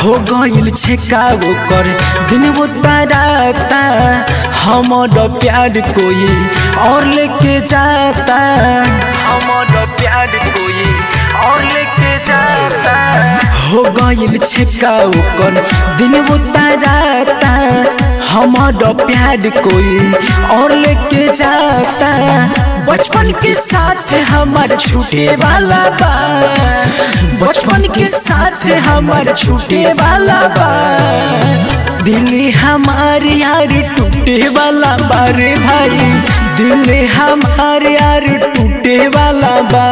हो गइल छे का ओकर दिन वो ताराता हमर प्यार कोई और लेके जाता हमर प्यार कोई और लेके जाता हो गइल छे का ओकर दिन वो ताराता हमर प्यार कोई और लेके जाता बचपन के साथ हमार छूटे वाला बा बचपन के साथ हमार छूटे वाला बा दिल हमार यार टूटे वाला बा रे भाई दिल हमार यार टूटे वाला बा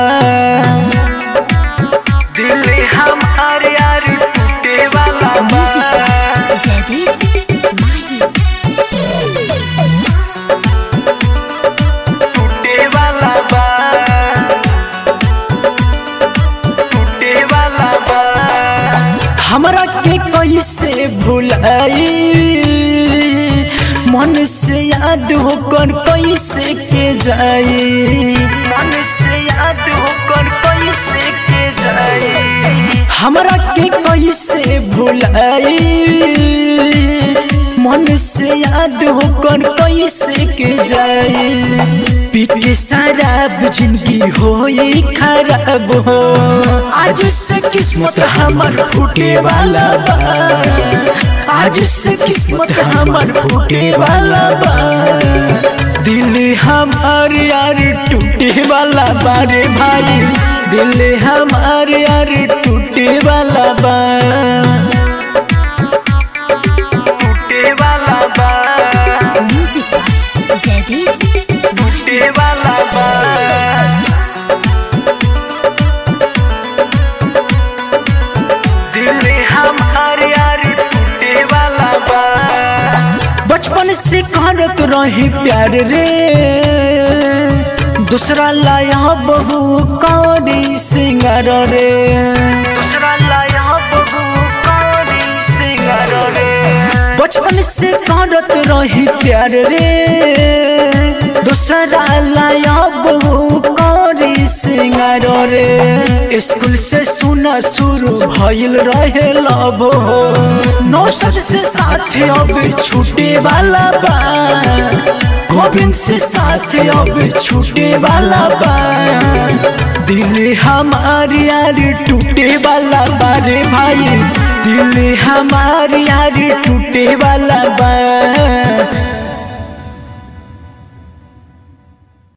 दिल हमार यार टूटे वाला बा Jadis Mahi टूटे वाला बा टूटे वाला बा हमरा के कैसे भुलाई मन से याद होकर कैसे के जाई मन से याद होकर कैसे के जाई हमरा के कैसे भुलाई मन से याद होकर कैसे के जाए पीके शराब जिंदगी हो खराब हो आज से किस्मत हमर फूटे वाला बा आज से किस्मत हमर फूटे वाला बा दिल हमार यार टूटे वाला बा रे भाई दिल हमार यार टूटे वाला बा टूटे वाला बा Music by Jadis टूटे वाला बा दिल हमार यार टूटे वाला बा बचपन से करत रही प्यार रे दूसरा लाया बहु कौरी सिंगार रे दूसरा लाया बहु कौरी सिंगार रे बचपन से करत रही प्यार रे दूसरा लाया बहु कौरी सिंगार रे स्कूल से सुना शुरू भइल रहे लब हो नौसद से साथ अब छूटे वाला बा गोविंद से साथ अब छूटे वाला बा दिल हमार यार टूटे वाला बा रे भाई दिल हमार यार टूटे वाला बा